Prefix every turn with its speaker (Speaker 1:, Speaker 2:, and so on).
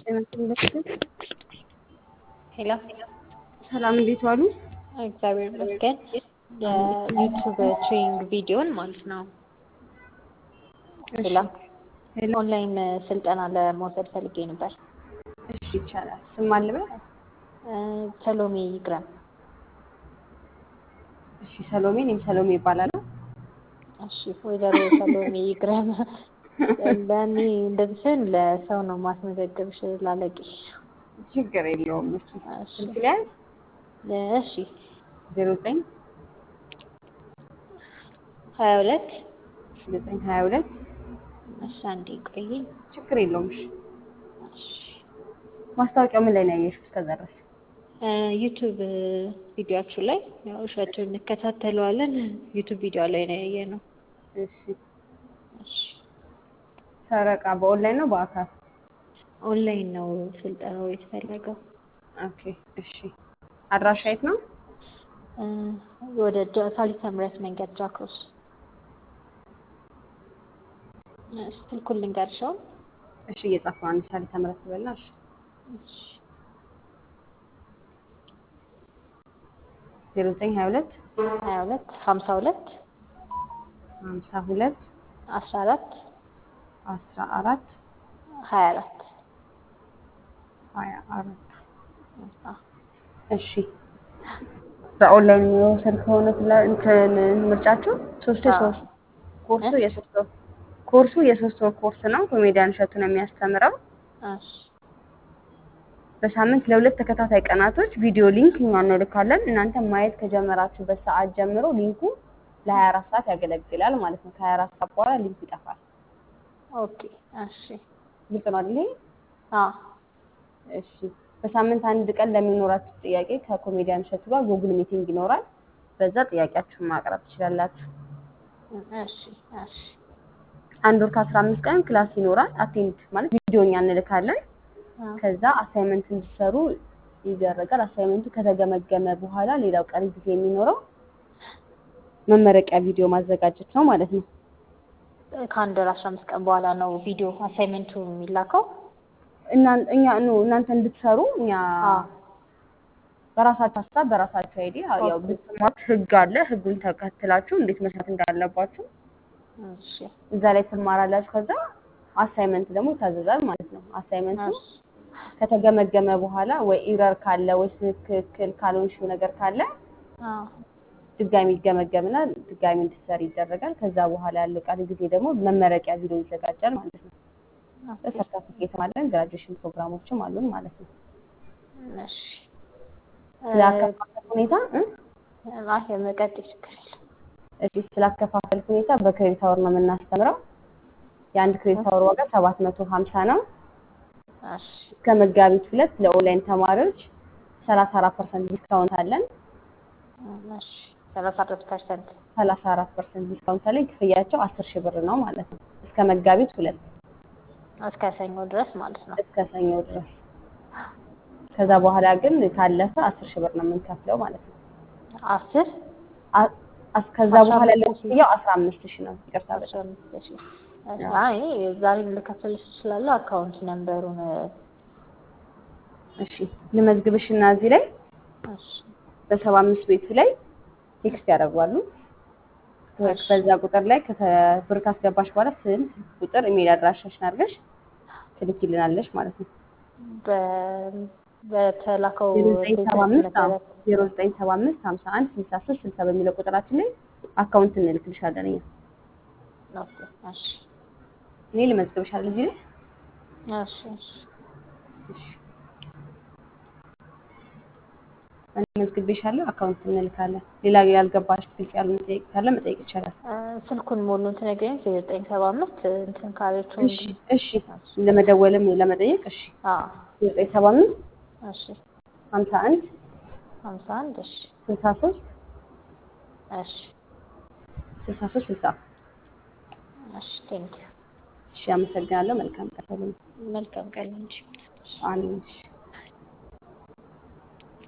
Speaker 1: ሄሎ
Speaker 2: ሰላም እንዴት ዋሉ?
Speaker 1: እግዚአብሔር ይመስገን። የዩቱብ ትሬኒንግ ቪዲዮን ማለት ነው። ሄሎ
Speaker 2: ሄሎ
Speaker 1: ኦንላይን ስልጠና ለመውሰድ ፈልጌ ነበር።
Speaker 2: እሺ ይቻላል። ስም አልበል።
Speaker 1: እ ሰሎሜ ይግረም።
Speaker 2: እሺ ሰሎሜ፣ እኔም ሰሎሜ ይባላለሁ።
Speaker 1: እሺ ወይዘሮ ሰሎሜ ይግረም። ለእኔ እንደዚህ ስል ለሰው ነው ማስመዘገብሽ ላለቂሽ።
Speaker 2: ችግር የለውም። እሺ
Speaker 1: እሺ
Speaker 2: ስልክ ሊያዝ
Speaker 1: እሺ
Speaker 2: ዜሮ ዘጠኝ
Speaker 1: ሀያ ሁለት
Speaker 2: ዘጠኝ ሀያ ሁለት
Speaker 1: እሺ አንዴ ቆይ።
Speaker 2: ችግር የለውም። እሺ
Speaker 1: እሺ
Speaker 2: ማስታወቂያው ምን ላይ ነው ያየሽው? እስከዛ ድረስ
Speaker 1: እ ዩቱብ ቪዲዮአችሁ ላይ ያው እሸቱን እንከታተለዋለን። ዩቱብ ቪዲዮ ላይ ነው ያየነው።
Speaker 2: እሺ
Speaker 1: እሺ
Speaker 2: ሰረቃ በኦንላይን ነው በአካል?
Speaker 1: ኦንላይን ነው ስልጠናው የተፈለገው።
Speaker 2: ኦኬ እሺ። አድራሻ የት ነው?
Speaker 1: እ ወደ ጃ- ሳሊተ ምሕረት መንገድ ጃክሮስ። እሺ ስልኩን ልንገርሽ አሁን?
Speaker 2: እሺ እየጻፍኩ ነው። አንድ ሳሊ ተምረት በላ። እሺ
Speaker 1: እሺ
Speaker 2: ዜሮ ዘጠኝ ሀያ ሁለት
Speaker 1: ሀያ ሁለት ሀምሳ ሁለት
Speaker 2: ሀምሳ ሁለት
Speaker 1: አስራ አራት
Speaker 2: አስራ አራት
Speaker 1: ሀያ አራት
Speaker 2: ሀያ አራት
Speaker 1: አ
Speaker 2: እሺ በኦንላይን የሚወሰድ ከሆነ ስለ እንትን ምርጫችሁ ሶስት
Speaker 1: አዎ።
Speaker 2: ሶስት ኮርሱ
Speaker 1: እ?
Speaker 2: የሶስት ወር ኮርሱ የሶስት ወር ኮርስ ነው። ኮሜዲያን እሸቱ ነው የሚያስተምረው።
Speaker 1: እሺ
Speaker 2: በሳምንት ለሁለት ተከታታይ ቀናቶች ቪዲዮ ሊንክ እኛ እንልካለን። እናንተ ማየት ከጀመራችሁበት ሰዓት ጀምሮ ሊንኩ ለ24 ሰዓት ያገለግላል ማለት ነው። ከ24 ሰዓት በኋላ ሊንኩ ይጠፋል።
Speaker 1: ኦኬ እሺ
Speaker 2: ግልጽ ነው አይደል? ይሄ?
Speaker 1: አ
Speaker 2: እሺ በሳምንት አንድ ቀን ለሚኖራችሁ ጥያቄ ከኮሜዲያን እሸቱ ጋር ጉግል ሚቲንግ ይኖራል። በዛ ጥያቄያችሁን ማቅረብ ትችላላችሁ።
Speaker 1: እሺ እሺ
Speaker 2: አንድ ወር ከአስራ አምስት ቀን ክላስ ይኖራል። አቴንድ ማለት ቪዲዮ እኛ እንልካለን።
Speaker 1: አ
Speaker 2: ከዛ አሳይመንት እንዲሰሩ ይደረጋል። አሳይመንቱ ከተገመገመ በኋላ ሌላው ቀሪ ጊዜ የሚኖረው መመረቂያ ቪዲዮ ማዘጋጀት ነው ማለት ነው።
Speaker 1: ከአንድ ወር አስራ አምስት ቀን በኋላ ነው ቪዲዮ አሳይመንቱ የሚላከው።
Speaker 2: እና እኛ ኑ እናንተ እንድትሰሩ እኛ
Speaker 1: አ
Speaker 2: በራሳችሁ ሀሳብ በራሳችሁ አይዲ ያው
Speaker 1: ኦኬ
Speaker 2: ብትማሩት ህግ አለ። ህጉን ተከትላችሁ እንዴት መስራት እንዳለባችሁ
Speaker 1: እሺ
Speaker 2: እዛ ላይ ትማራላችሁ። ከዛ አሳይመንት ደግሞ ይታዘዛል ማለት ነው። አሳይመንቱ
Speaker 1: እሺ
Speaker 2: ከተገመገመ በኋላ ወይ ኢረር ካለ ወይ ትክክል ካልሆንሽው ነገር ካለ
Speaker 1: አ
Speaker 2: ድጋሚ ይገመገምና ድጋሚ እንድትሰሪ ይደረጋል። ከዛ በኋላ ያለው ቀሪ ጊዜ ደግሞ መመረቂያ ቪዲዮ ይዘጋጃል ማለት ነው።
Speaker 1: ኦኬ
Speaker 2: ሰርተፊኬትም አለን፣ ግራጁዌሽን ፕሮግራሞችም አሉን ማለት ነው።
Speaker 1: እሺ
Speaker 2: ስለ አከፋፈል ሁኔታ እ?
Speaker 1: አይ የመቀጠል ችግር የለም።
Speaker 2: እሺ ስለ አከፋፈል ሁኔታ በክሬዲት አወር ነው የምናስተምረው። የአንድ ክሬዲት አወር ዋጋ ሰባት መቶ ሀምሳ ነው።
Speaker 1: እሺ
Speaker 2: እስከ መጋቢት ሁለት ለኦንላይን ተማሪዎች ሰላሳ አራት ፐርሰንት ዲስካውንት አለን።
Speaker 1: እሺ ሰላሳ አራት ፐርሰንት
Speaker 2: ሰላሳ አራት ፐርሰንት ዲስካውንት አለን። ክፍያቸው አስር ሺህ ብር ነው ማለት ነው። እስከ መጋቢት ሁለት
Speaker 1: እስከ ሰኞ ድረስ ማለት ነው።
Speaker 2: እስከ ሰኞ ድረስ። ከዛ በኋላ ግን ካለፈ አስር ሺህ ብር ነው የምንከፍለው ማለት ነው።
Speaker 1: አስር
Speaker 2: አ- አስ- ከዛ
Speaker 1: አስራ
Speaker 2: በኋላ ያለው
Speaker 1: አምስት ሺህ
Speaker 2: ክፍያው አስራ አምስት ሺህ ነው። ይቅርታ
Speaker 1: አስራ
Speaker 2: በጣም
Speaker 1: አምስት ሺህ
Speaker 2: አዎ።
Speaker 1: አይ ዛሬም ልከፍልሽ እችላለሁ። አካውንት ነምበሩን
Speaker 2: እሺ ልመዝግብሽና እዚህ ላይ
Speaker 1: እሺ
Speaker 2: በሰባ አምስት ቤቱ ላይ ቴክስት ያደርጓሉ።
Speaker 1: እሺ
Speaker 2: በዛ ቁጥር ላይ ከተ- ብር ካስገባሽ በኋላ ስም፣ ቁጥር፣ ኢሜል አድራሻሽን አድርገሽ ትልኪልናለሽ ማለት ነው።
Speaker 1: በ- በተላከው
Speaker 2: ዜሮ ዘጠኝ ሰባ
Speaker 1: ቴክስት
Speaker 2: አምስት አዎ
Speaker 1: መሰረት
Speaker 2: ዜሮ ዘጠኝ ሰባ አምስት ሀምሳ አንድ ስልሳ ሶስት ስልሳ በሚለው ቁጥራችን ላይ አካውንት እንልክልሻለን እኛ።
Speaker 1: ኦኬ እሺ
Speaker 2: እኔ ልመዝግብሻለሁ እዚህ ላይ
Speaker 1: እሺ እሺ
Speaker 2: እሺ እኔ መዝግቤሻለሁ። አካውንት እንልካለን። ሌላ ያልገባሽ ግልጽ ያሉ መጠየቅ ካለ መጠየቅ ይቻላል።
Speaker 1: እ፣ ስልኩን ሙሉን ትነግሪኝ። ዘጠኝ ሰባ አምስት እንትን ካለችው
Speaker 2: እሺ እሺ ለመደወልም ለመጠየቅ እሺ
Speaker 1: አዎ
Speaker 2: ዘጠኝ ሰባ አምስት
Speaker 1: እሺ
Speaker 2: ሀምሳ አንድ
Speaker 1: ሀምሳ አንድ እሺ
Speaker 2: ስልሳ ሶስት
Speaker 1: እሺ
Speaker 2: ስልሳ ሶስት ስልሳ
Speaker 1: እሺ ቴንኪው
Speaker 2: እሺ አመሰግናለሁ። መልካም ቀን።
Speaker 1: መልካም ቀን እንጂ
Speaker 2: አሜን። እሺ